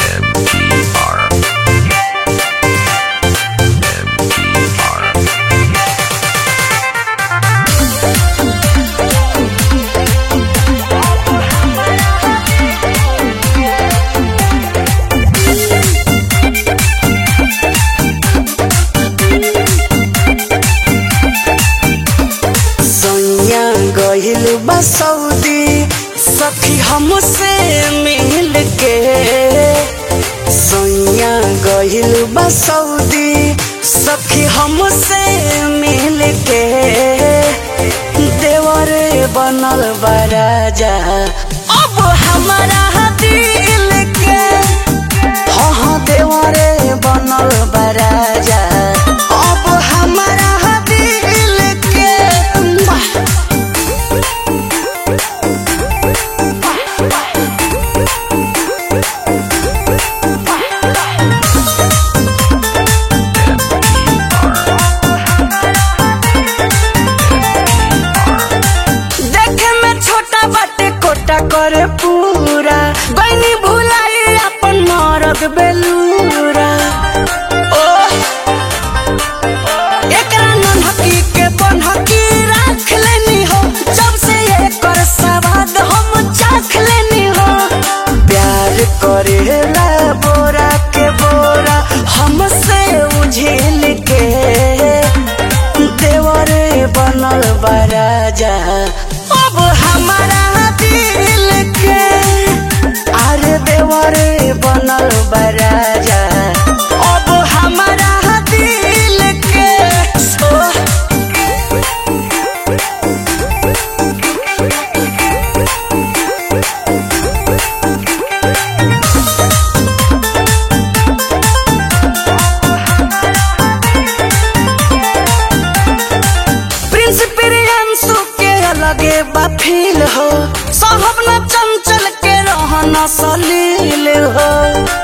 MTR. MTR. सैया गहिल बा सऊदी सखी हमसे मिल के सैया गहिल बा सऊदी सखी हमसे मिल के देवरे बनल बा राजा अब हमारा दिल के हाँ हाँ देवरे बनल बा राजा अब हमारा दिल के देखे में छोटा बाटे कोटा करे पूरा गईनी भुलाई अपन मरद बेलूरा ओ एकरा नन्हकी के बनहकी राख लेनी हो जब से एकर सवाद हम चाख लेनी हो प्यार करेला बोरा के बोरा हमसे उझिल के देवरे बनल बा राजा अब हमारा दिल के अरे देवरे बनल बा राजा अब हमारा दिल के सो प्रिंस प्रियांशु के अलगे बा फील हो साहब न चंचल के रहना सलील हो